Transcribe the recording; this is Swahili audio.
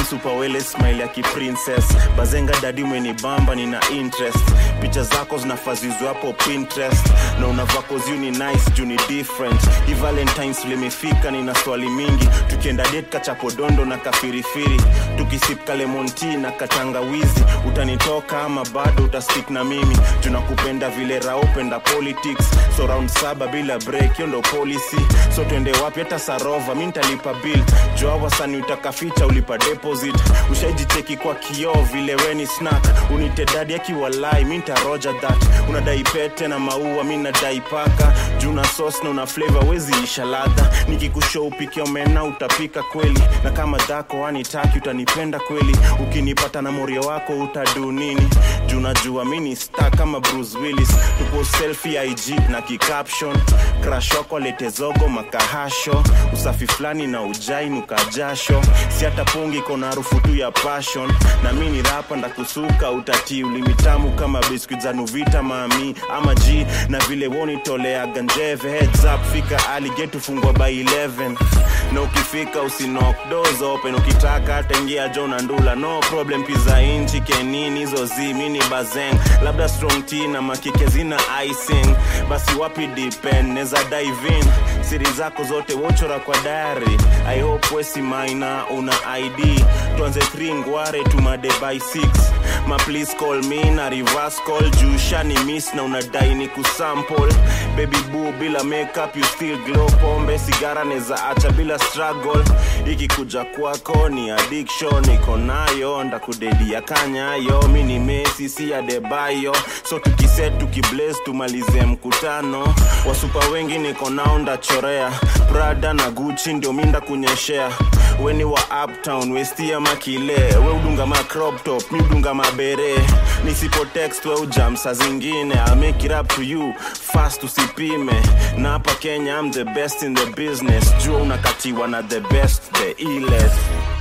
supawele smile ya kiprincess bazenga dadi umenibamba nina interest picha zako zinafazizwa hapo pinterest na unavako ziu ni nice juu ni different hi valentines limefika nina swali mingi tukienda det kachapodondo na kafirifiri tukisip kalemonti na katangawizi utanitoka ama bado utastik na mimi tunakupenda vile raopenda politics so round saba bila break hiyo ndo policy so twende wapi hata sarova mi ntalipa bill joa wasani utakaficha ulipa deposit ushaijicheki kwa kioo vile weni snack unite dadi akiwalai mi ntaroja that unadai pete na maua mi nadai paka juu na sos na una flavor wezi isha ladha nikikushow upike omena utapika kweli na kama dhako wanitaki utanipenda kweli ukinipata na morio wako utadu nini juu najua mi ni star kama bruce willis tupo selfie ig na kicaption crash wako alete zogo makahasho usafi fulani na ujai nukajasho si hata pungi kona harufu tu ya passion na mi ni rapa ndakusuka utatii ulimitamu kama biskuit za nuvita mami ama g na vile wonitolea ganjeve heads up fika aliget ufungwa by 11 na ukifika usinok doors open ukitaka hata ingia jona ndula no problem pizza inchi kenini hizo zi mini bazeng labda strong t na makike zina icing basi wapi depend neza dive in siri zako zote wochora kwa diary i hope wesi maina una id tuanze 3 ngware tumade by 6 ma please call me na reverse call juu shani miss na unadai ni kusample baby boo bila makeup you still glow pombe sigara neza acha bila struggle ikikuja kwako ni addiction iko nayo ndakudedia kanyayo mi ni mesi si adebayo so tukiset tukiblaze tumalize mkutano wasupa wengi niko nao ndachorea prada na guchi ndio mi ndakunyeshea weni wa uptown westia makile we udunga ma crop top mi udunga mabere nisipo text we ujam saa zingine I'll make it up to you fast usipime na hapa kenya I'm the best in the business jua unakatiwa na the best the illest